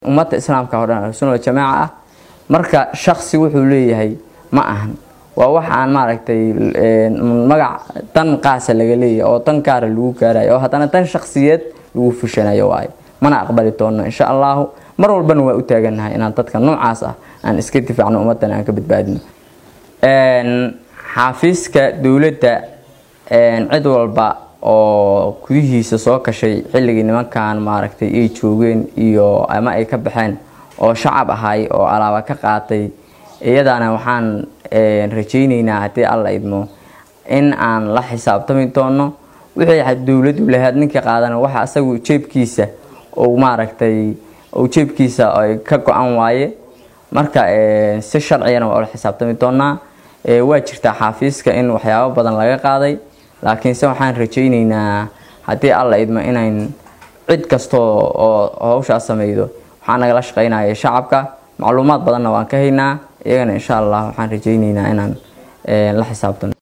ummadda islaamka oo dhan ahlusunna jamaaca ah marka shaksi wuxuu leeyahay ma ahan waa wax aan maaragtay magac dan qaasa laga leeyahay oo dan gaara lagu gaarayo oo haddana dan shaksiyeed lagu fushanayo waayo mana aqbali doono insha allahu mar walbana waa u taagannahay inaan dadka noocaas ah aan iska difaacno ummaddan aan ka badbaadino xaafiiska dowladda cid walba oo gudihiisa soo kashay xilligii nimankan maaragtay ay joogeen iyo ama ay ka baxeen oo shacab ahay oo alaaba ka qaatay iyadana waxaan rajayneynaa haddii alla idmo in aan la xisaabtami doono wixii dowladdu lahayd ninka qaadana waxa asagu jeebkiisa uu maaragtay uu jeebkiisa ay ka go-an waaye marka si sharcigana waa ula xisaabtami doonaa waa jirtaa xaafiiska in waxyaabo badan laga qaaday laakiinse waxaan rajayneynaa haddii alla idmo inayn cid kastoo oo hawshaas sameydo waxaa nagala shaqeynaya shacabka macluumaad badanna waan ka haynaa iyagana insha allah waxaan rajayneynaa inaan la xisaabtano